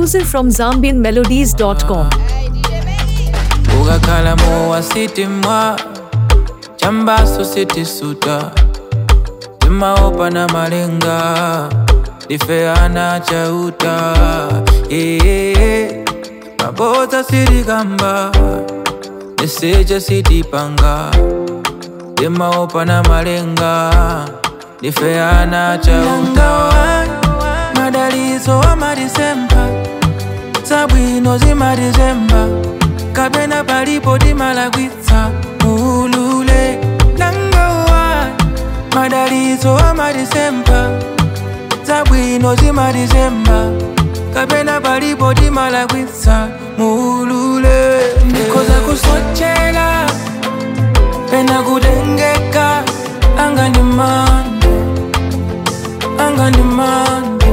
exclusive from ZambianMelodies.com. ukakhala mowa sitimwa chambaso sitisuta timaopa na malenga difeana chauta ee mabodza sitikamba niseja sitipanga timaopa na malenga difeana chauta madalizo amadisemba zabwino zimadizemba kapena palipo timalakwitsa ulule nangawa madalizo amadisemba zabwino zimadizemba kapena palipo timalakwitsa mulule ndikoza kusochela pena kutengeka anga ndi mande anga ndi mande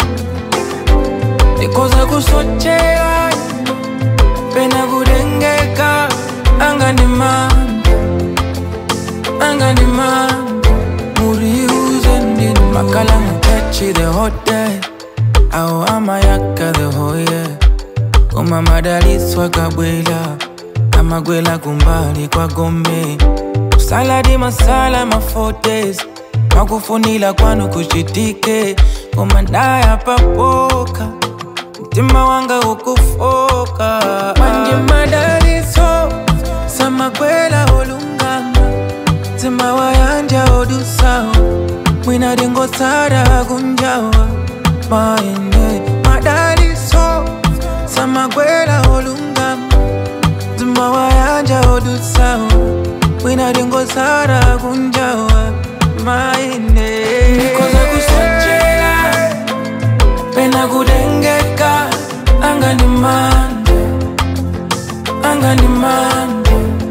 ndikoza kusochela pena kutengeka anga ndi mande anga ndi mande muriuze ndini makala mutachi the hotel au amayaka the hoye koma madaliswa kabwela amagwela kumbali kwa gombe saladi masala mafotes makufunila kwanu kuchitike koma ndaya papoka mtima wanga ukufoka manje madaliso samagwela olungama mtima wayanja odusawo mwina dingosara kunjawa maende madaliso samagwela olungama mtima wayanja odusawo mwina dingosara kunjawa maende nikoza kusochela pena kutengeka anga ndi mande anga ndi mande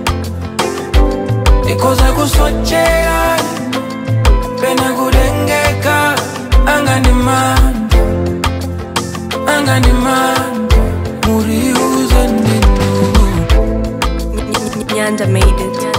ndikoza kusochela pena kutengeka anga ndi mande anga ndi mande muriuze ndinu Nyanda made it.